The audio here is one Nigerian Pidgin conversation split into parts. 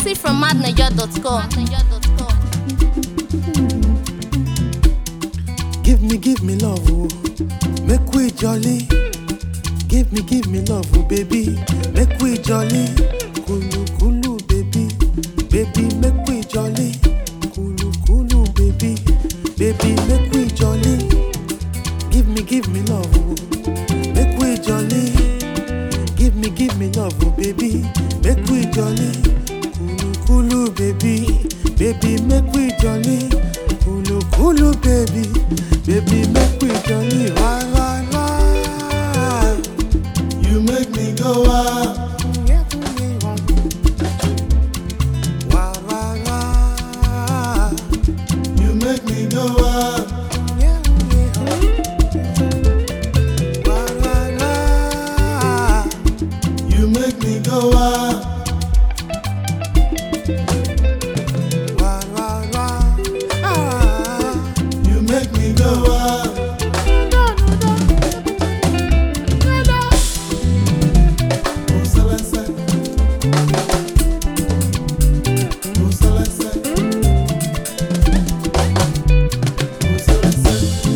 Exclusive from madniger.com. Give me, give me love, oh. Make we jolly. Give me, give me love, oh, baby. Make we jolly. Kulu, kulu, baby. Baby, make we jolly. Kulu, kulu, baby. Baby, make we jolly. Give me, give me love, oh. Make we jolly. Give me, give me love, oh, baby. Make we jolly. Kulu, kulu, baby. Baby, make we jolly. Kulu, kulu, baby. Baby, make we jolly. Why, why, why? You make me go wild. Why, why, why? You make me go wild. Why, why, why? You make me go wild. Why, why, why? Ah. You make me go wild. Oh, Celeste. Oh, Celeste. Oh, Celeste.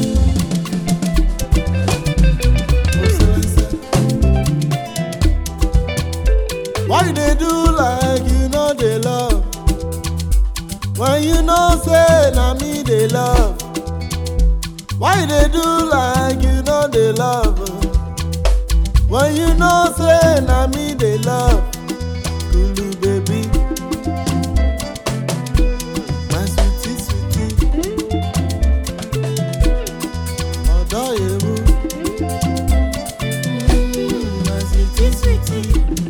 Oh, Celeste. Why you dey do like you know dey love? When you know say na me dey love. Why you dey do like you know dey love? When you know say na me dey love. Kulu baby. My sweetie sweetie. Ọ̀dọ́ ewu. Mm, My sweetie sweetie.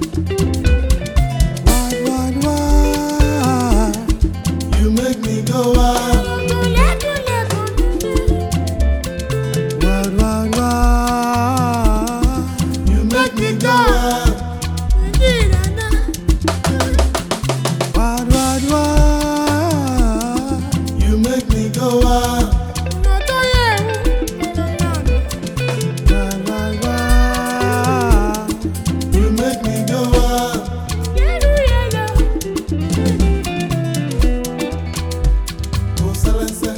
Why, why, why? You make me go wild. Why, why, why? You make me go wild. Why, why, why? You make me go wild. Why, why, why? You make me go wild. Oh, Celeste.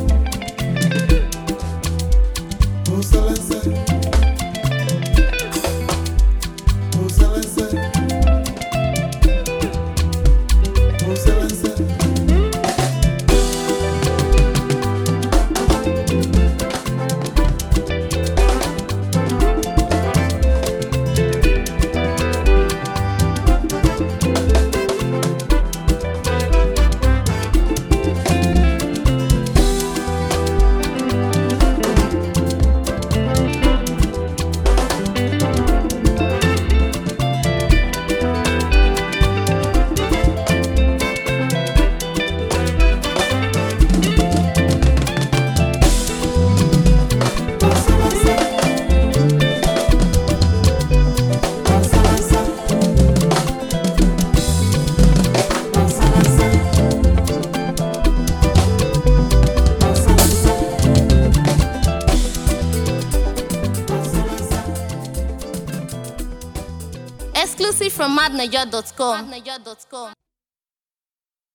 Oh, Celeste. Oh, Celeste. Oh, Celeste. Oh, Celeste. Oh, Celeste. Oh, Celeste. Oh, Celeste. Oh, Celeste. Exclusive from madniger.com.